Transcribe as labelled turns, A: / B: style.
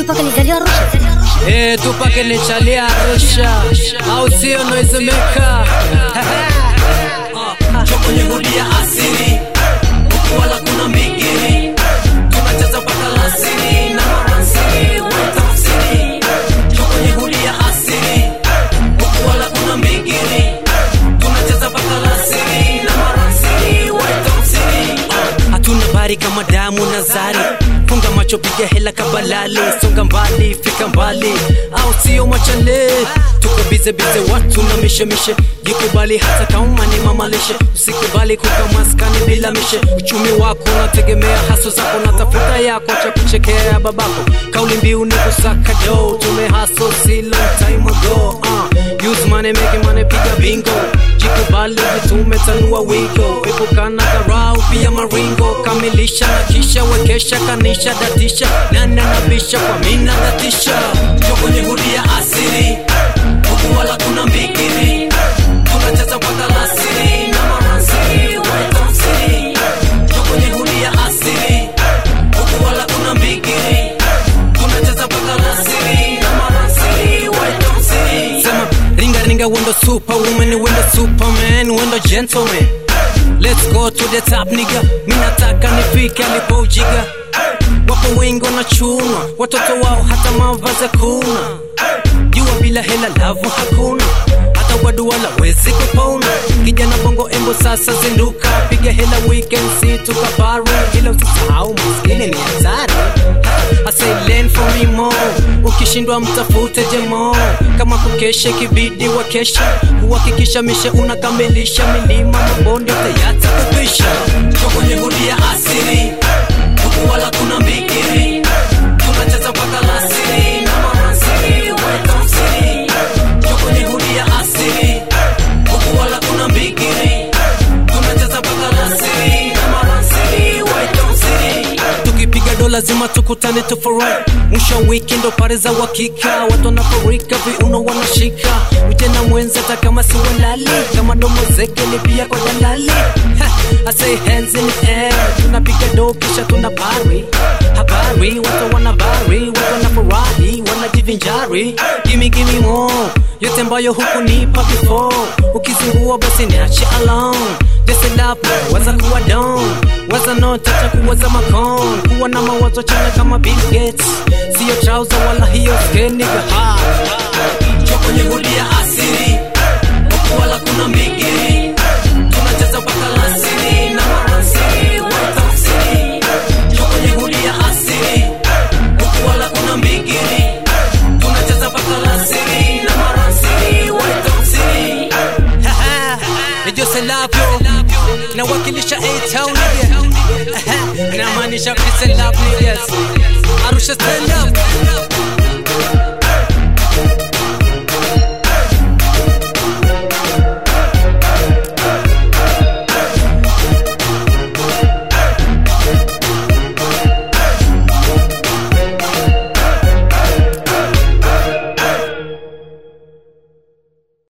A: Tupac alizaliwa Arusha.
B: Eh, Tupac nichalia Arusha au sio Noizemaker?
C: kwenye hudi ya asili huku wala kuna migiri tunacheza mpaka lasiri na maransiri wetafsiri kwenye hudi ya asili huku wala kuna migiri tunacheza mpaka lasiri na maransiri wetafsiri
B: hatuna bari kama damu na zari funga macho piga hela kabalali songa mbali fika mbali au sio machale tuko bize bize watu na mishemishe jikubali hata kama ni mamalishe usikubali kuka maskani bila mishe uchumi wako unategemea haso zako na tafuta yako cha kuchekea babako kauli mbiu ni kusaka do tumehaso si long time ago uh, use money make money piga bingo jikubali vitume tanua wigo epukana karau pia maringo kamilisha na kisha wekesha kanisha datisha nana nabisha kwa mina datisha
C: Tuko kwenye hudi ya asili huku wala kuna mbigiri tunacheza mpaka lasiri na maransiri wetafsiri Tuko kwenye hudi ya asili huku wala kuna mbigiri tunacheza mpaka lasiri na maransiri wetafsiri
B: sema ringa ringa wendo superwoman wendo superman wendo gentleman let's go to the top nigga minataka nifike alipojiga wapo wengi wanachunwa watoto wao hata mavazi kuna jua bila hela lavu hakuna hata wadu wala wezi kupona kijana bongo embo sasa zinduka piga hela weekend si tukapari ila usisahau maskini ni hatari I say learn from me more ukishindwa mtafute jemo kama kukesha kibidi wakesha kuhakikisha mishe unakamilisha milima mabonde tayata kupisha
C: Tuko kwenye hudi ya asili huku wala kuna mbigiri tunacheza mpaka lasiri na maransiri wetafsiri Tuko kwenye hudi ya asili huku wala kuna mbigiri tunacheza mpaka lasiri na maransiri wetafsiri
B: tukipiga do lazima tukutane tufurahi mwisho wa wiki ndo pare za uhakika watu wanafurika viuno wanashika ujana mwenza hata kama si walali kama domo zeke ni pia kwa dalali Ha, I say hands in the air tunapiga do kisha tuna pari habari watu wanabari watu wanafurahi wanajivinjari gimi gimi more yote ambayo huku nipa before ukizingua basi niache alone Desi lapo, waza kuwa down Waza no tacha kuwaza makon Kuwa na mawazo chanya kama Bill Gates Sio trouser wala hiyo skin nigga ha
C: Tuko kwenye hudi ya asili huku wala kuna mbigiri tunacheza mpaka lasiri na maransiri wetafsiri Tuko kwenye hudi ya asili huku wala kuna mbigiri tunacheza mpaka lasiri na maransiri wetafsiri
B: Ni Jose Lapio Nawakilisha A-Town nigga Namaanisha Chris and Love niggas Arusha stand up